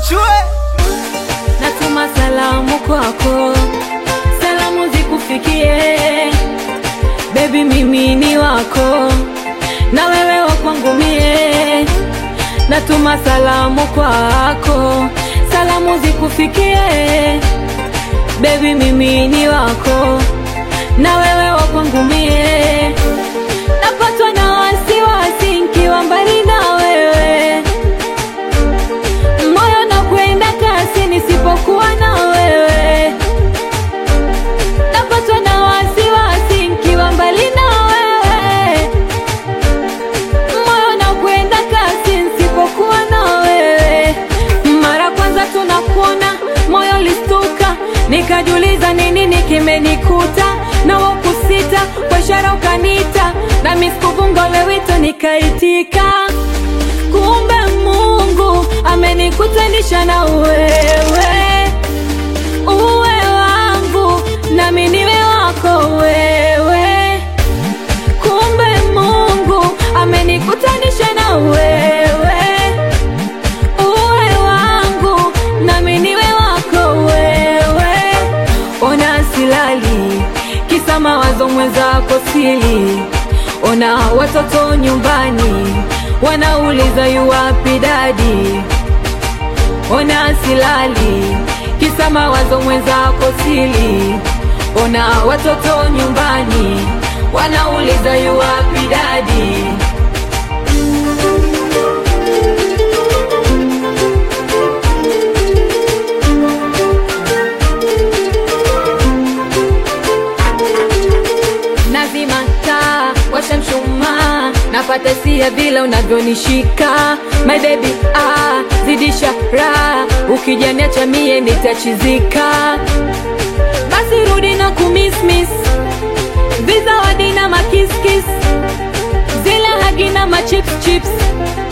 chue natuma salamu kwako, salamu zikufikie bebi, mimi ni wako na wewe wa kwangu mie. Natuma salamu kwako, salamu zikufikie bebi, mimi ni wako na wewe wa kwangu mie. Napatwa na wasiwasi nkiwa mbali na wewe moyo na kwenda kasi nisipokuwa na wewe, napatwa na wasiwasi nkiwa mbali na wewe, moyo na kwenda kasi nisipokuwa na wewe. Mara kwanza tunakuona moyo listuka, nikajiuliza ni nini kimenikuta, na wakusita kwa ishara ukanita, nami sikuvunga ule wito nikaitika kumbe Mungu amenikutanisha na wewe, uwe wangu nami niwe wako wewe. Kumbe Mungu amenikutanisha na wewe, uwe wangu nami niwe wako wewe. Ona silali kisa mawazo mwenzako sili, ona watoto nyumbani wanauliza yuwapi dadi, ona silali kisa mawazo mwenzako sili, ona watoto nyumbani wanauliza yuwapi dadi. nazima taa, washa mshumaa, napata sia vile unavyonishika my baby, ah, zidisha raha, ukijaniacha mie nitachizika. Basi rudi na kumismis vizawadi na makiskis, zile hagi na machips chips